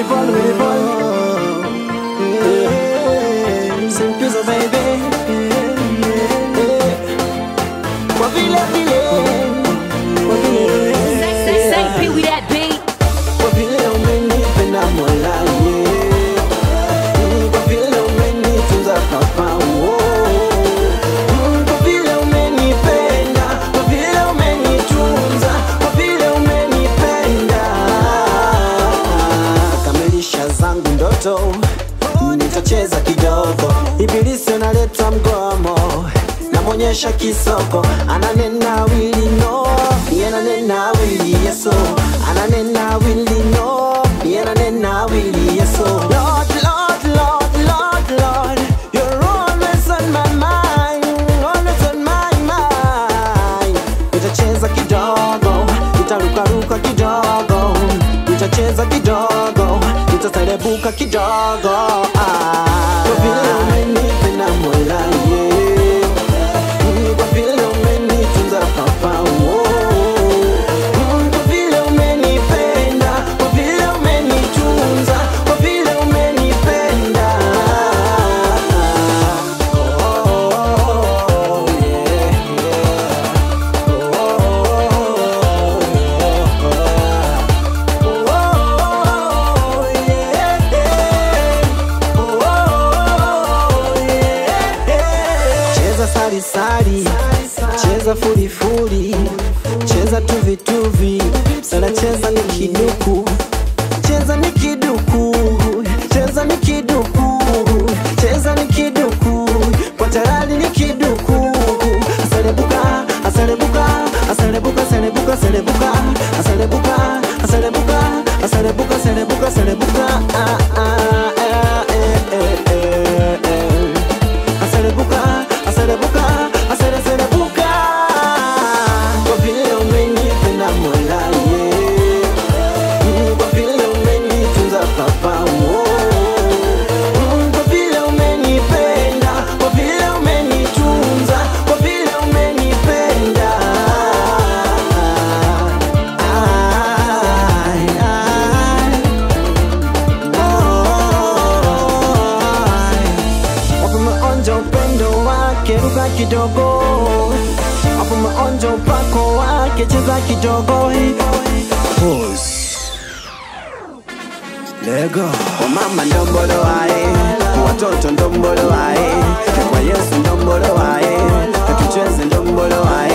fall, really fall. Yeah. Simpizo baby. Yeah. Kwa vile vile. Kwa vile. Say, say, Pee Wee that beat. Kwa vile umenipenda Mola, yeah. Mm, Kwa vile umenitunza papa, oh. Mm, Kwa vile umenipenda, kwa vile umenitunza, kwa vile umenipenda. Kamilisha zangu ndoto, nitacheza kidogo. Ibilisi analeta mgomo, namwonyesha kisoko, ananena wili no, yeye ananena wili yeso, ananena wili no, yeye ananena wili yeso. Lord, Lord, Lord, Lord, Lord, you're always on my mind, always on my mind. Nitacheza kidogo, nitarukaruka kidogo, nitacheza kidogo, nitaserebuka kidogo. Ah, kwa vile umenipenda Mola, yeah. Mm, Kwa vile umenitunza papa, oh. Mm, Kwa vile umenipenda, kwa vile umenitunza, kwa vile umenipenda. Oh, yeah, yeah. Cheza sari sari, cheza furi furi, cheza tuvi tuvi, sana cheza ni kiduku, cheza ni kiduku, cheza ni kiduku, cheza ni kiduku, kwa tarali ni kiduku, asalebuka, asalebuka, asalebuka, asalebuka, asalebuka, asalebuka, asalebuka, asalebuka, asalebuka, asalebuka, ah ah eh eh eh eh eh. Asalebuka, asalebuka, asale asalebuka. Kwa vile umenipenda Mola, yeah. Mm, Kwa vile umenitunza papa, oh. Mm, Kwa vile umenipenda, kwa vile umenitunza, kwa vile umenipenda. Ai, ai. Wapo maonja upendo wake, ruka kidogo. Wapo maonja upako wake, cheza kidogo. Lego. Wamama ndombolo wae, watoto ndombolo wae, kwa Yesu ndombolo wae, tucheze ndombolo wae.